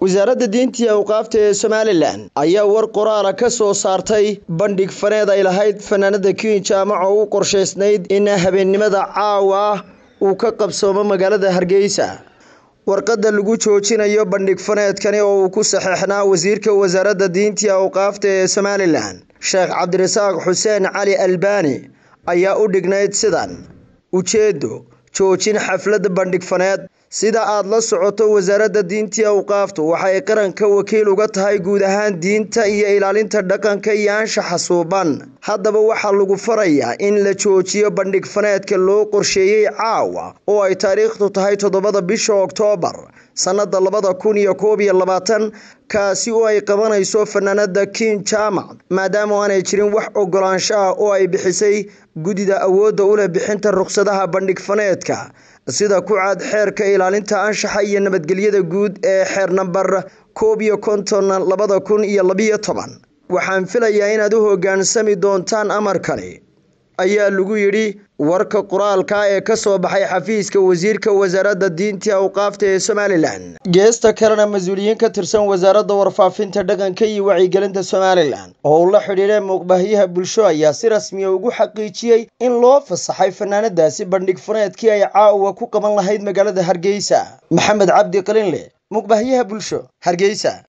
wasaaradda diinta iyo awqaafta ee somalilan ayaa war qoraala ka soo saartay bandhig faneed ay lahayd fanaanada kiin jaamac oo u qorshaysnayd in habeennimada caawa ah uu ka qabsoomo magaalada hargeysa warqadda lagu joojinayo bandhig faneedkani oo uu ku saxeexnaa wasiirka wasaaradda diinta iyo awqaafta ee somalilan sheekh cabdirasaaq xuseen cali albaani ayaa u dhignayd sidan ujeeddo joojin xafladda bandhig faneed sida aad la socoto wasaaradda diinta awqaaftu waxay qaranka wakiil uga tahay guud ahaan diinta iyo ilaalinta dhaqanka iyo anshaxa suuban haddaba waxaa lagu farayaa in la joojiyo bandhig faneedka loo qorsheeyey caawa oo ay taariikhdu tahay toddobada bisha oktoobar sannada labada kun iyo koob iyo labaatan kaasi oo ay qabanayso fanaanada kiin jaamac maadaama aanay jirin wax ogolaansho ah oo ay bixisay guddida awoodda u leh bixinta rukhsadaha bandhig faneedka sida ku caad xeerka ilaalinta anshaxa iyo nabadgelyada guud ee xeer nambar koob iyo konton labada kun iyo labiyo toban waxaan filayaa inaad u hoggaansami doontaan amarkani ayaa lagu yidhi warka qoraalka ee ka soo baxay xafiiska wasiirka wasaaradda diinta awqaafta ee somalilan geesta kalena mas-uuliyiin ka tirsan wasaaradda warfaafinta dhaqanka iyo wacyigelinta somalilan oo uu la xidhiidhay muuqbaahyaha bulsho ayaa si rasmiya ugu xaqiijiyey in loo fasaxay fanaanadaasi bandhig faneedkii ay caawa ku qaban lahayd magaalada hargeysa maxamed cabdi qalinle muuqbaahyaha bulsho hargeysa